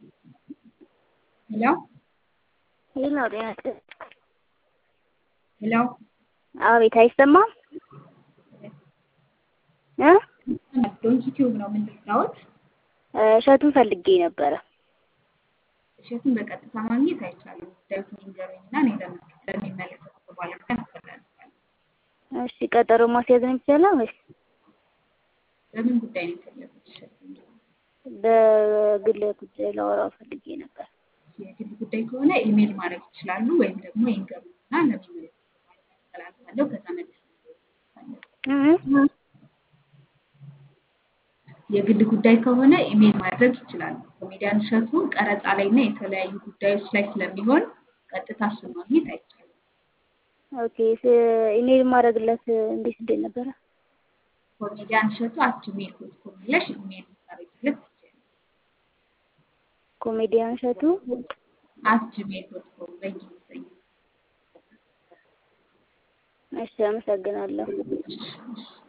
Hello? ሄሎ ጤና ይስጥልኝ። Hello? አቤት አይሰማም እ ዶንኪ ቲዩብ ነው የምንረዳዎት? እሸቱን ፈልጌ ነበረ። እሸቱን በቀጥታ ማግኘት አይቻልም። ጉዳዩን ይንገሩኝና እኔ ለምን- ለሚመለከተው ባለሙያ አስተላልፋለሁ። እሺ ቀጠሮ ማስያዝ ነው የሚቻለው ወይስ በምን ጉዳይ ነው የፈለጉት እሸቱን? በግል ጉዳይ ላወራው ፈልጌ ነበር። የግል ጉዳይ ከሆነ ኢሜል ማድረግ ይችላሉ፣ ወይም ደግሞ ይንገሩኝና ለሚመለከተው ባለሙያ አስተላልፋለሁ። ከዛ መልስ እ የግል ጉዳይ ከሆነ ኢሜል ማድረግ ይችላሉ። ኮሜዲያን እሸቱ ቀረጻ ላይ እና የተለያዩ ጉዳዮች ላይ ስለሚሆን ቀጥታ እሱን ማግኘት አይቻልም። ኦኬ ስ- ኢሜል ማድረግለት እንዴት እንዴት ነበረ? ኮሜዲያን እሸቱ አት ጂሜል ዶት ኮም ብለሽ ኢሜል ልታደርጊለት ትችያለሽ። ኮሜዲያን እሸቱ አት ጂሜል ዶት ኮም በእንግሊዝኛ። እሺ አመሰግናለሁ። እሺ፣ እሺ።